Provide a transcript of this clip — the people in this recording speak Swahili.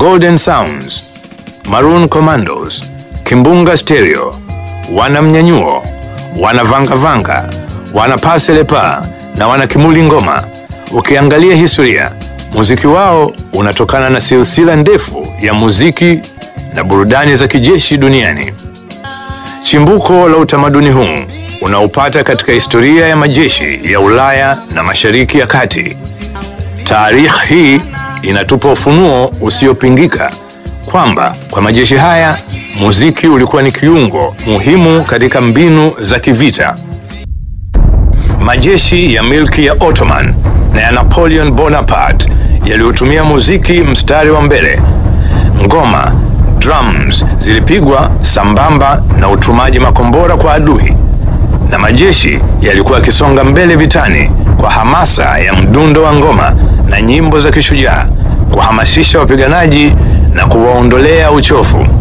Golden Sounds, Maroon Commandos, Kimbunga Stereo, wana Mnyanyuo, wana Vanga Vanga, wana Paselepa na wana Kimuli Ngoma. Ukiangalia historia, muziki wao unatokana na silsila ndefu ya muziki na burudani za kijeshi duniani. Chimbuko la utamaduni huu unaupata katika historia ya majeshi ya Ulaya na Mashariki ya Kati. Taarikhi hii inatupa ufunuo usiopingika kwamba kwa majeshi haya muziki ulikuwa ni kiungo muhimu katika mbinu za kivita. Majeshi ya milki ya Ottoman na ya Napoleon Bonaparte yaliyotumia muziki mstari wa mbele. Ngoma, drums zilipigwa sambamba na utumaji makombora kwa adui, na majeshi yalikuwa yakisonga mbele vitani kwa hamasa ya mdundo wa ngoma na nyimbo za kishujaa, kuhamasisha wapiganaji na kuwaondolea uchovu.